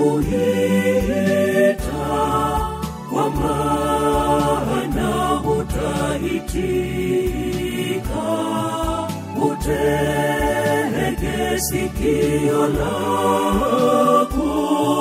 nimekuita kwa maana utaitika utege sikio lako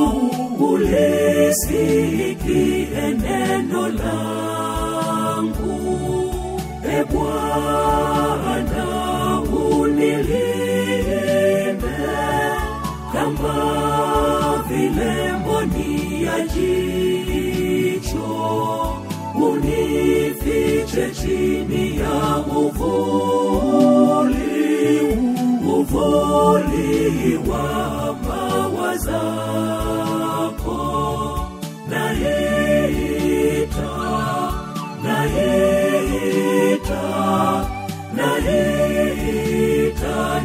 ulisikie neno langu e bwana unilinde kama vile mboni ya jicho unifiche chini ya uvuli uvuli wa mawa zako naita naita naita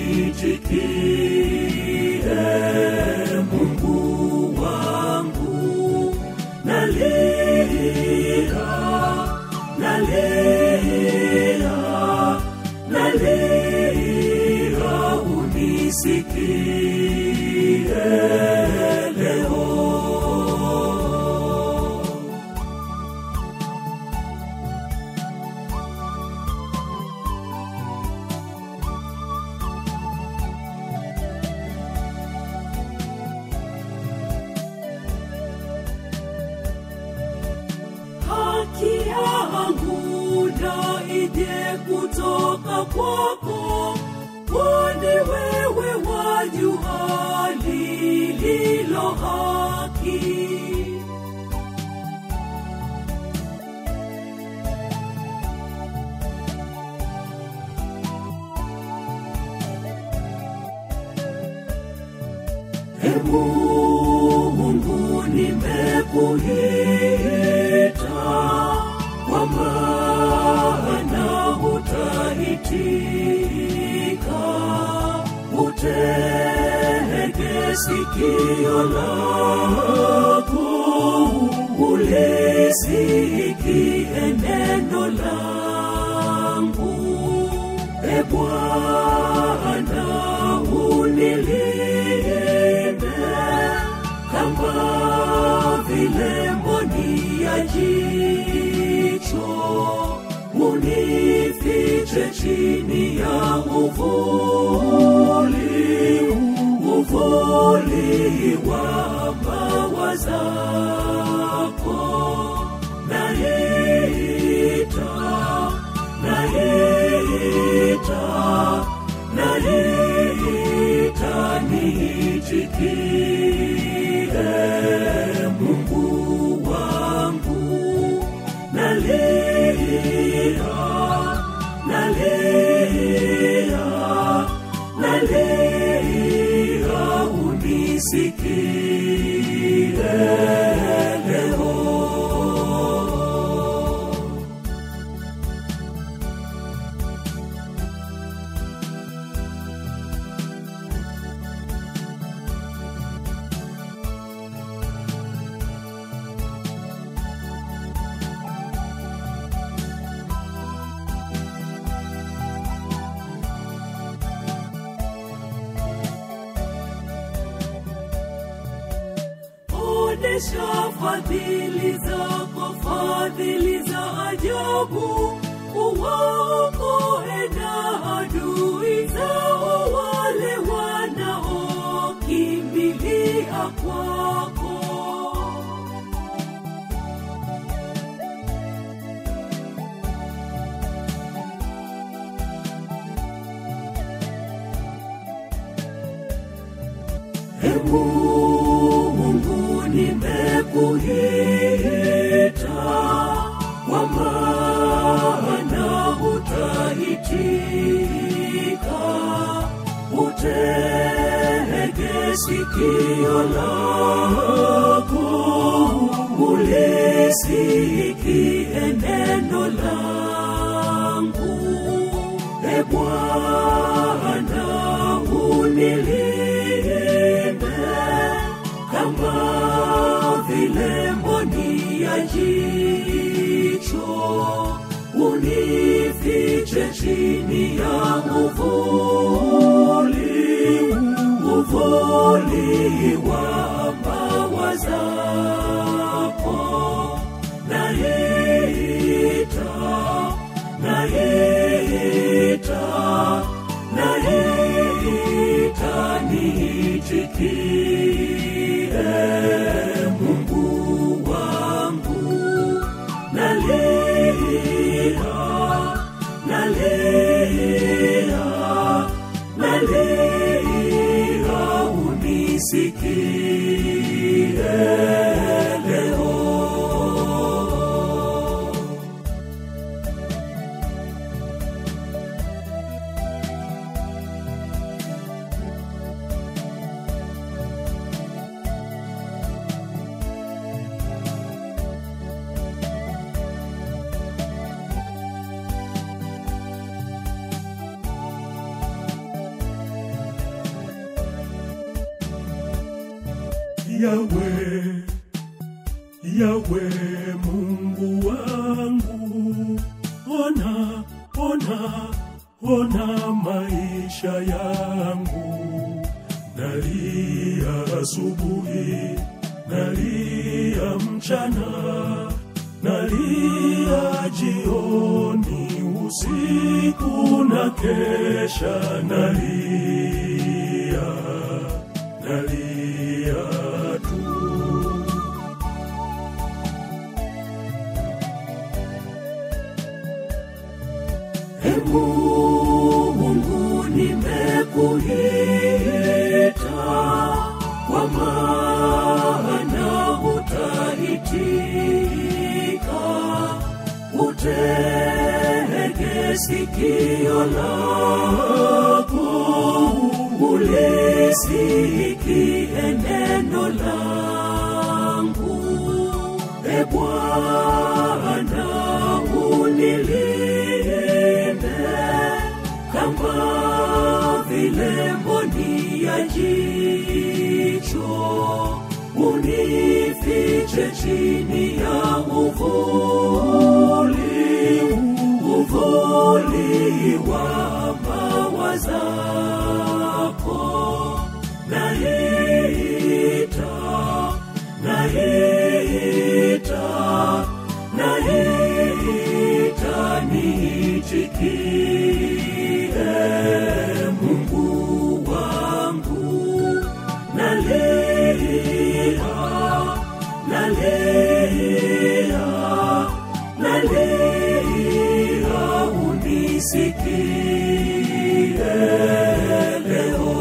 niitikie mungu wangu nalia nalia nalia unisikie leo haki yangu na ije kutoka kwako kwani wewe wajua lililo haki e mungu nimekuita kwa maana utaitika utege sikio lako ulisikie neno langu e bwana unilinde kama vile mboni ya jicho unifiche chini ya uvuli uvuli wa mawa zako naita naita naita niitikie mungu wangu nalia nalia nalia unisikie leo onesha fadhili zako fadhili za ajabu uwaokoe na adui zao wale wanaokimbilia kwako e mungu nimekuita kwa maana utaitika utege sikio lako ulisikie neno langu e bwana unilinde kama vile mboni ya jicho unifiche chini ya uvuli uvuli uvuli wa mbawa zako naita naita naita niitikie mungu wangu nalia nalia nalia unisikie leo Yawe, Yawe Mungu wangu, ona, ona, ona maisha yangu, nalia asubuhi, nalia mchana, nalia jioni, usiku na kesha, nalia, nalia tu. E Mungu nimekuita kwa maana utaitika, utege sikio lako ulisikie neno langu. E Bwana unilinde kama vile mboni ya jicho, unifiche chini ya uvuli, uvuli wa mbawa zako. Naita, naita, naita niitikie Mungu wangu, nalia, nalia, nalia, unisikie leo.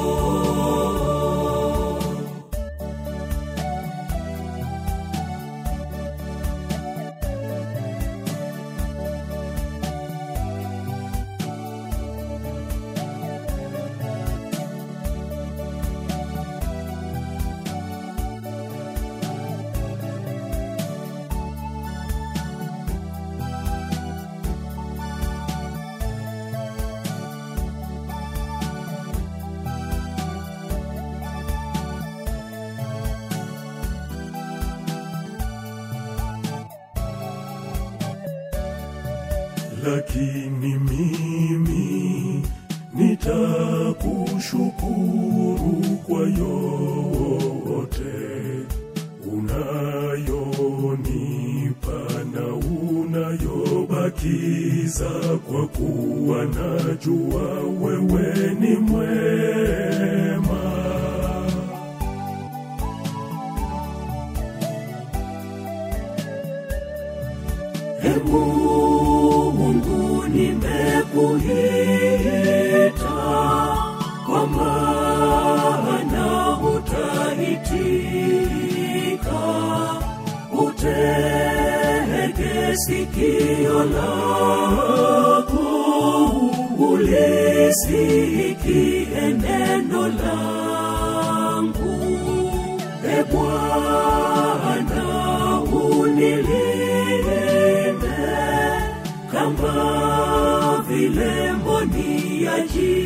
lakini mimi nitakushukuru kwa yote unayonipa na unayobakiza, kwa kuwa najua wewe ni mwema. E Mungu nimekuita kwa maana utaitika, utege sikio lako ulisikie neno langu. E Bwana unilinde kama vile mboni ya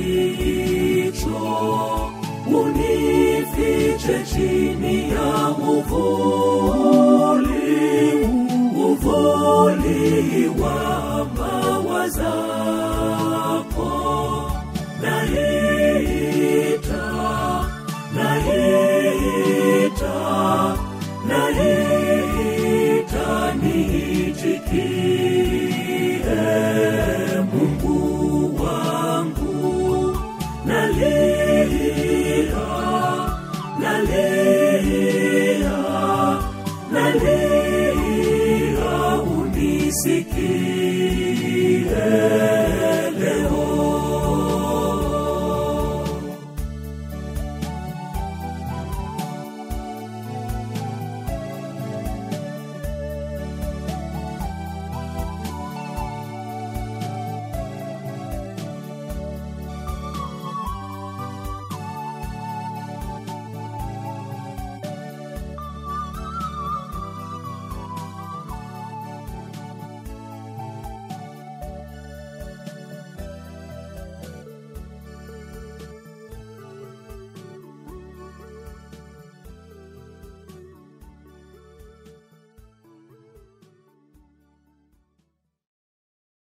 jicho, unifiche chini ya uvuli, uvuli wa mbawa zako. Naita, nalia nalia unisikie